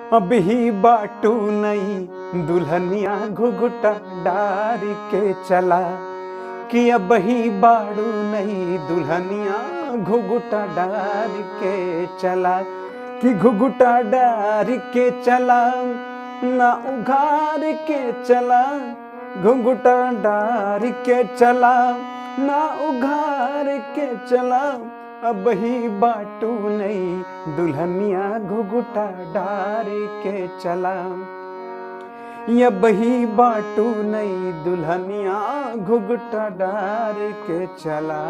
अब ही बाटू नहीं दुल्हनिया घुघुटा डार के चला कि अब ही बाड़ू नहीं दुल्हनिया घुघुटा डार के चला कि घुघुटा डार के चला ना उघार के चला घुघुटा डार के चला ना उघार के चला अब ही बाटू नहीं दुल्हनिया घुघुटा डार के चला अब ही बाटू नहीं दुल्हनिया घुघुटा डार के चला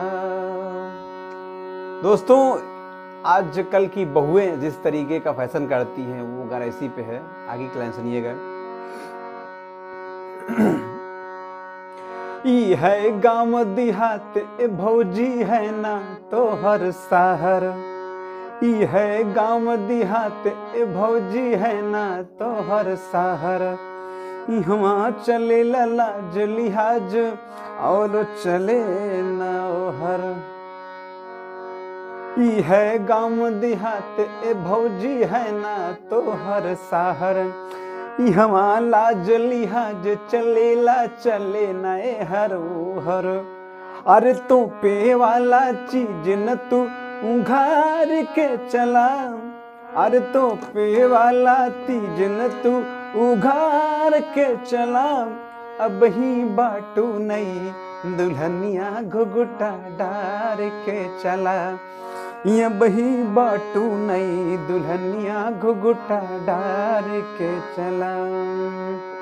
दोस्तों आजकल की बहुएं जिस तरीके का फैशन करती हैं वो गाना इसी पे है आगे की लाइन सुनिएगा ई है गांव देहात ए भौजी है ना तो हर शहर ई है गांव देहात ए भौजी है ना तो हर शहर इहवा चले लाज लिहाज और चले ना हर ई है गांव देहात ए भौजी है ना तो हर शहर इहवा लाज लिहाज चलेला चले नए हर हर अरे तो पे वाला चीज न तू उघार के चला अरे तो पे वाला तीज न तू उघार के चला अब ही बाटू नहीं दुल्हनिया घुघुटा डार के चला ये बही बाटू नहीं दुल्हनिया घुघुटा डार के चला